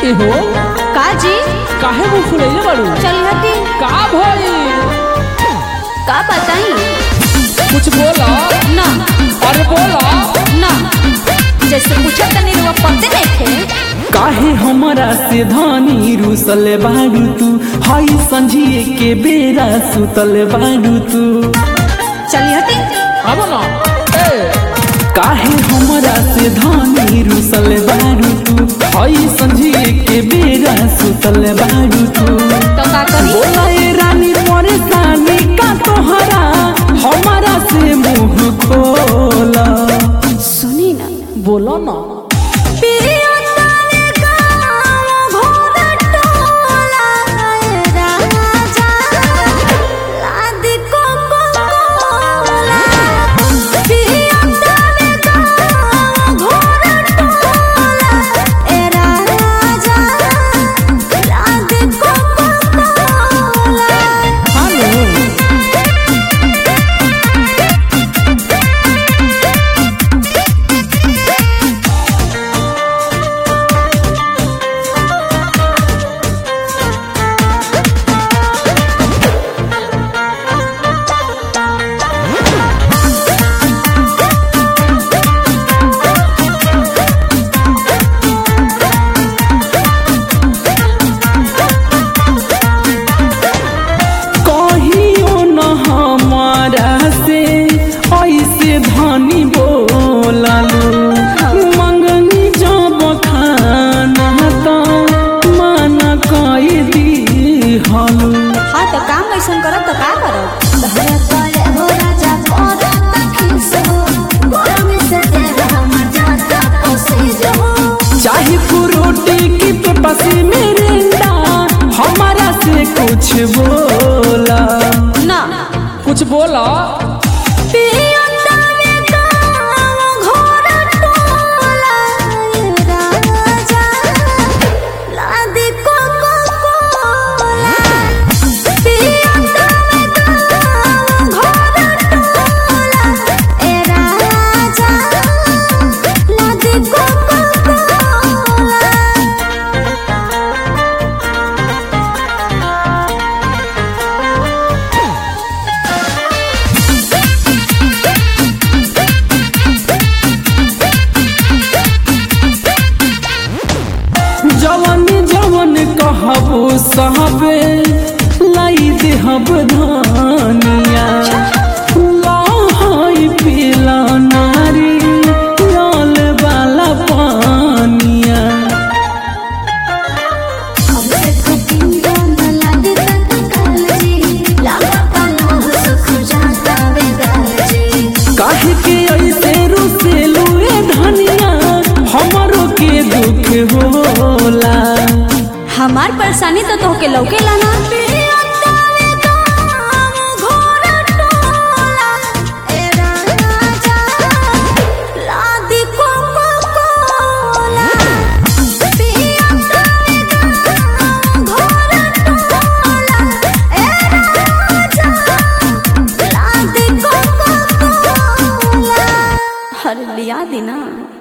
एहो का जी काहे मुंह फुलैले बाड़ू चल हटी का भई का बताई कुछ बोला ना अरे बोला ना जैसे पूछा तनी रुआ पते नहीं थे काहे हमरा से धानी रुसल बारू तू हई संझिए के बेरा सुतल बारू तू चली हटी अब ना ए काहे हमरा से धानी रुसल बारू तू हई संझिए के बेरा सुतल बारू तू तो का करी बोला ए रानी परेशानी का तोहरा हमारा से मुंह खोला सुनी ना बोला ना पिया तारे गाँव घोड़ा टोला राजा लादी को कोला पिया तारे गाँव घोड़ा टोला ए राजा लादी को कोला हेलो कहियो न हमारा से ऐसे धनी बोलालू मंगनी जब खाना तो माना कई दी हलू हाँ तो काम ऐसा करब तो का करब चाहे फ्रूटी की पेपसी मिरिंडा हमारा से कुछ बोला ना कुछ बोला पिया तारे गाँव घोड़ा टोला राजा लादी को कोला पिया तारे गाँव घोड़ा टोला ए राजा लादी को कोला जवन जवन कहबो सहबे लाई देहब धानिया लहई पीला नारी लाल वाला पानिया काहे के ऐसे रुसेलू ए धनिया हमरो के दुख होला हमार परेशानी तो तोहके लौके ला